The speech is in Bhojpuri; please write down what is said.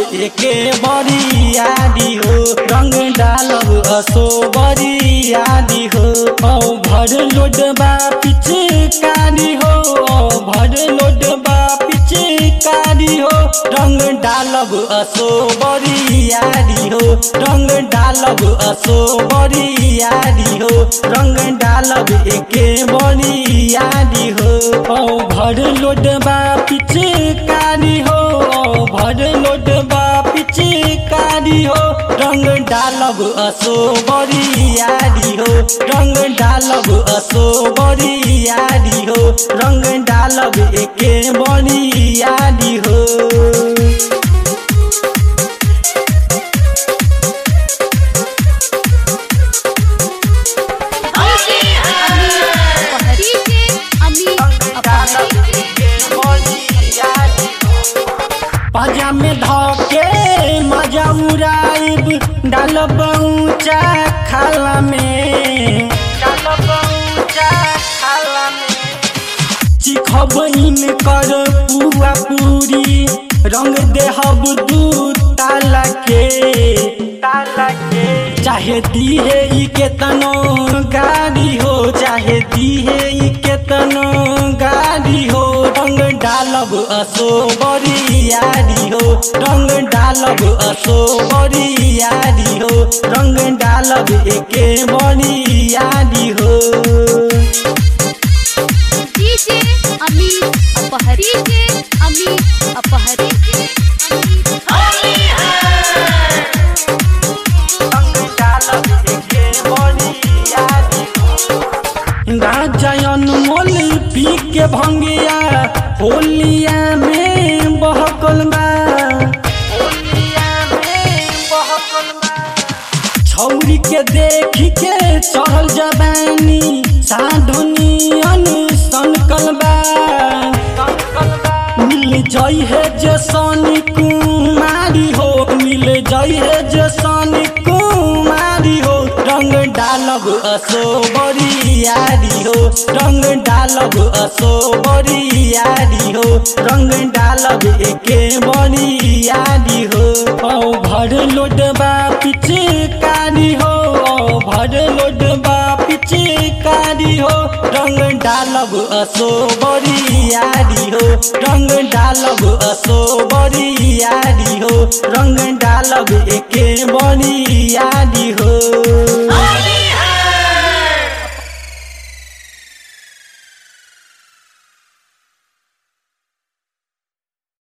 एके बरियादी हो रंग डालब असो बरियादी हो औ भर लोडबा पिचकारी हो औ भर लोडबा पिचकारी हो रंग डालब असो बरियादी हो रंग डालब असो बरियादी हो रंग डालब एके बरियादी हो औ भर लोडबा पिचकारी हो औ भर लोडबा पिचकारी हो रंग डालब असो बरियादी हो रंग डालब असो बरियादी हो रंग डालब एके बरियादी हो डीजे अमित अपहरी पाजा में धके मजा उड़ाइब डालब ऊंचा खाला में डालब ऊंचा खाला में चिखब कर पुआ पूरी रंग देहब दू ताला के ताला के चाहे दीहे ई केतनो गाड़ी हो चाहे दीहे ई केतनो गाड़ी हो रंग डालब असो बरियारी हो रंग डालब असो बरियारी हो रंग डालब एके बरियारी हो डीजे अमित अपहरी डीजे अमित अपहरी राजयन मोल पी के भंगिया होलिया में बहकल बा छौरी के देख के चढ़ल जबानी साधुनियन सनकल बा मिल जई है जे सोनी कुमारी हो मिल जई है जे सोनी कुमारी हो रंग डालब असो बरियारी हो रंग डालब असो बरियारी हो रंग डालब एके बरियारी हो औ भर लोडबा पिचकारी हो औ भर लोडबा पिचकारी हो रंग डालब असो बरियारी हो रंग डालब असो बरियारी हो रंग डालब एके बरियारी